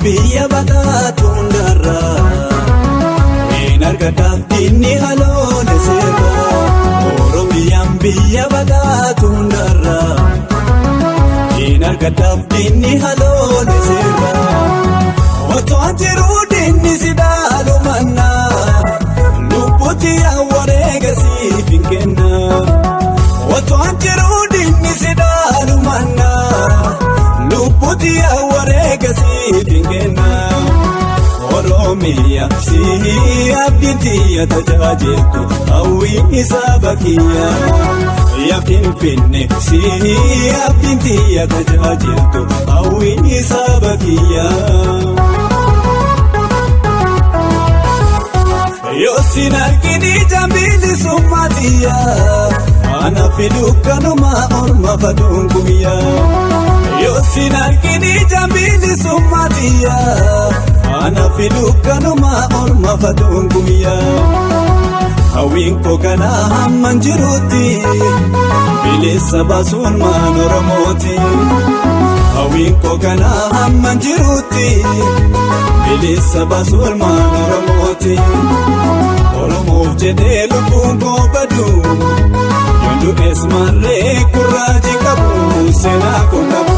biyya badhaatu hundarraa hin argataaf diinni haloole seerraa oromiyaan biyya badhaatu hundarraa hin argataaf diinni haloole seerraa otoo jiruu diinni si dhaalu mannaa lubbuutti wareega siif hin kennaa otoo jiruu diinni si dhaalu mannaa lubbuutti wareega siif hin kennaa. Oromiyaa si abdiitii tajaajiltu hawwiin saba kiyyaa yaa Finfinnee si abdiitii tajaajiltu hawwiin saba kiyyaa. Yoo sin arginu jambiili summaatiyaa ana fiduu kanuma orma faduun guyyaa. Yoo sin arginu jambiili summaatiyaa. Ana fiduu kanuma orma faduun guyyaa hawwiin koo kanaa hamman jiruutti bilisa baasuun maan oromooti. Hawwiin koo kanaa hamman jiruutti bilisa baasuun maan oromooti. Oromoof jedhee lubbuun koo badu yoon du'ees marree kurraaji qabu seenaa koo qabu.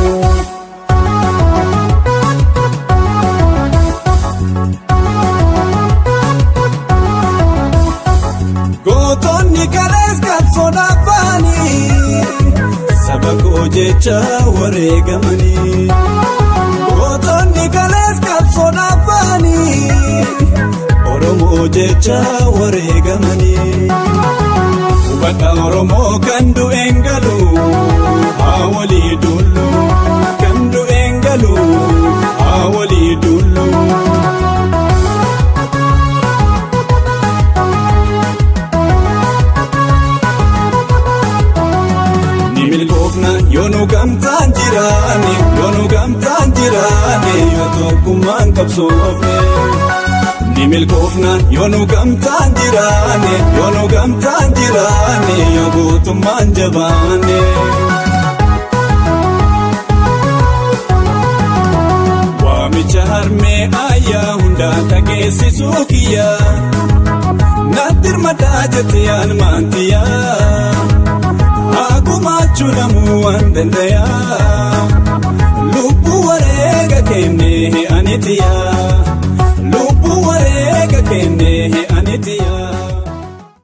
Gootonni kalees qabsoon afaanii saba koo jecha wareegamanii. Gootonni kalees qabsoon afaanii Oromoo jecha wareegamanii. Hubadha Oromoo kan du'een galu haa walii dullu kan du'een galu haa walii dullu. Yoonu gamtaan jiraane yoonu gamtaan jiraane yoo tokkummaan qabsoofne. Ni milkoofna yoonu gamtaan jiraane yoonu gamtaan jiraane yoo gootummaan jabaane. Waamicha harmee ayyaa hundaa dhageessisuu kiyyaa natti hirmataa jettee aanmaantiyaa. Akumaachuu namuu waan dandayaa lubbuu wareega kennee anitiyaa.